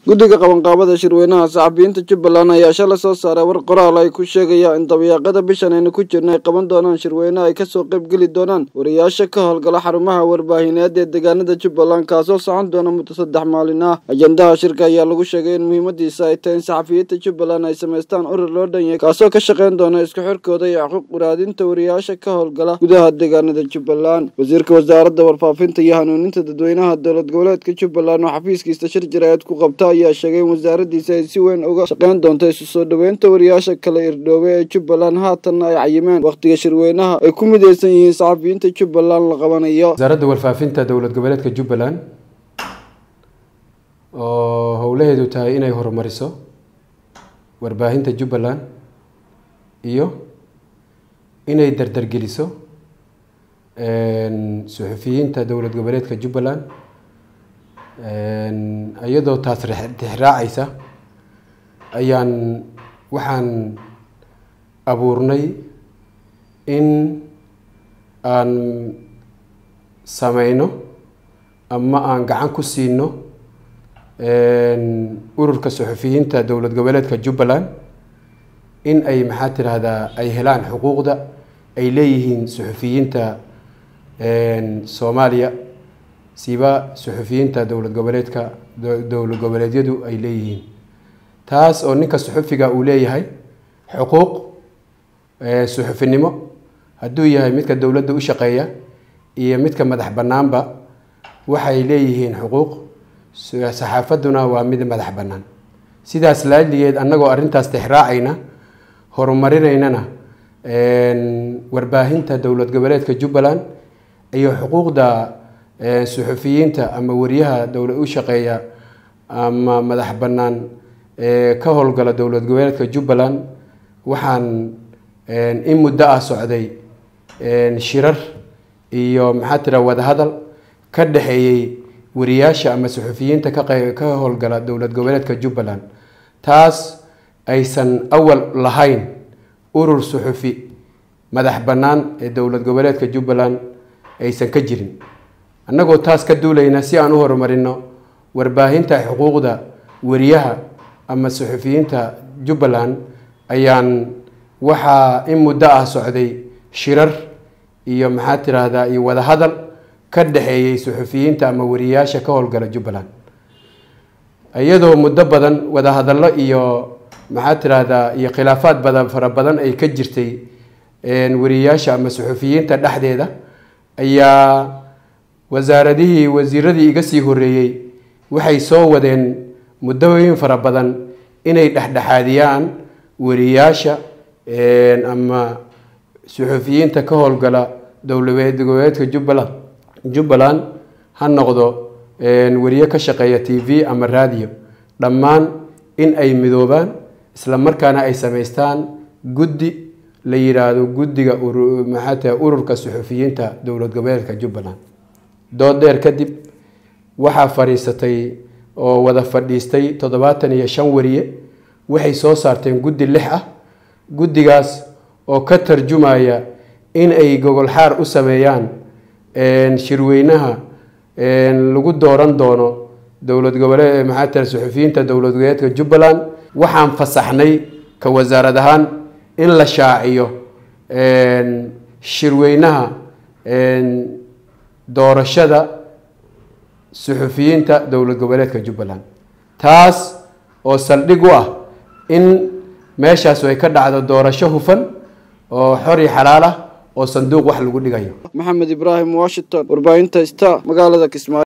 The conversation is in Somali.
guddiga qabanqaabada shirweynaha saxafiyiinta jubbaland ayaa shalay soo saaray war qoraal ay ku sheegayaan in dabayaaqada bishan aynu ku jirna ay qaban doonaan shirweyne ay kasoo qayb geli doonaan wariyaasha ka howlgala xarumaha warbaahineed ee deegaanada jubbaland kaasoo socon doona muddo saddex maalin ah ajandaha shirka ayaa lagu sheegay in muhiimadiisa ay tahay in saxafiyiinta jubbaland ay samaystaan urur loo dhan yahay kaasoo ka shaqayn doona isku xirkooda iyo xuquuq waraadinta wariyaasha ka howlgala gudaha deegaanada jubbaland wasiirka wasaaradda warfaafinta iyo hanuuninta dadweynaha dowlad goboleedka jubbaland oo xafiiskiisa shir jaraa'id ku qabta ayaa sheegay in wasaaradiisa ay si weyn uga shaqayn doonto isu soo dhoweynta wariyaasha kala irdhoobe ee jubbaland haatanna ay cayimeen wakhtiga shirweynaha ay ku midaysan yihiin saxafiyiinta jubbaland la qabanayo wasaaradda warfaafinta dowlad goboleedka jubbaland oo howlaheedu tahay inay horumariso warbaahinta jubbaland iyo inay dardargeliso suxufiyiinta dowlad goboleedka jubbaland iyadoo taas tixraacaysa ayaan waxaan abuurnay in aan sameyno ama aan gacan ku siino ururka suxufiyiinta dowlad goboleedka jubbaland in ay maxaa tiraahdaa ay helaan xuquuqda ay leeyihiin suxufiyiinta soomaaliya siba suxufiyiinta dowlad goboleedka dowlad goboleedyadu ay leeyihiin taas oo ninka suxufiga uu leeyahay xuquuq suxufinimo hadduu yahay midka dowladda u shaqeeya iyo midka madax bannaanba waxay leeyihiin xuquuq saxaafadduna waa mid madax bannaan sidaas laaligeed annagoo arrintaas tixraacayna horumarinaynana warbaahinta dowlad goboleedka jubbaland iyo xuquuqda suxufiyiinta ama wariyaha dowlad u shaqeeya ama madax bannaan ka howlgala dowlad goboleedka jubbaland waxaan in muddo ah socday shirar iyo maxaa tira wadahadal ka dhexeeyey wariyaasha ama suxufiyiinta ka howlgala dowlad goboleedka jubbaland taas aysan awal lahayn urur suxufi madax bannaan ee dowlad goboleedka jubbaland aysan ka jirin annagoo taas ka duulayna si aan u horumarino warbaahinta xuquuqda wariyaha ama suxufiyiinta jubbaland ayaan waxaa in muddo ah socday shirar iyo maxaa tiraahdaa iyo wadahadal ka dhexeeyey suxufiyiinta ama wariyaasha ka howlgala jubbaland iyadoo muddo badan wadahadallo iyo maxaa tiraahdaa iyo khilaafaad badan fara badan ay ka jirtay wariyaasha ama suxufiyiinta dhexdeeda ayaa wasaaradihii wasiiradii iga sii horeeyey waxay soo wadeen muddooyin fara badan inay dhexdhexaadiyaan wariyaasha ama suxufiyiinta ka howlgala dowlad goboleedka jubbaland jubbaland ha noqdo wariye ka shaqeeya t v ama raadiyo dhammaan in ay midoobaan isla markaana ay samaystaan guddi la yiraahdo guddiga maxaa tahay ururka suxufiyiinta dowlad goboleedka jubbaland dood dheer kadib waxaa fadhiisatay oo wada fadhiistay toddobaatan iyo shan wariye waxay soo saarteen guddi lix ah guddigaas oo ka tarjumaya in ay gogol xaar u sameeyaan shirweynaha lagu dooran doono dowlad goboleed maxaa tahay suxufiyiinta dowlad goboleedka jubbaland waxaan fasaxnay ka wasaarad ahaan in la shaaciyo shirweynaha doorashada suxufiyiinta dowlad goboleedka jubbaland taas oo saldhig u ah in meeshaas ay ka dhacdo doorasho hufan oo xor iyo xalaal ah oo sanduuq wax lagu dhigayo maxamed ibraahim washington warbaahinta sta magaalada kismaayo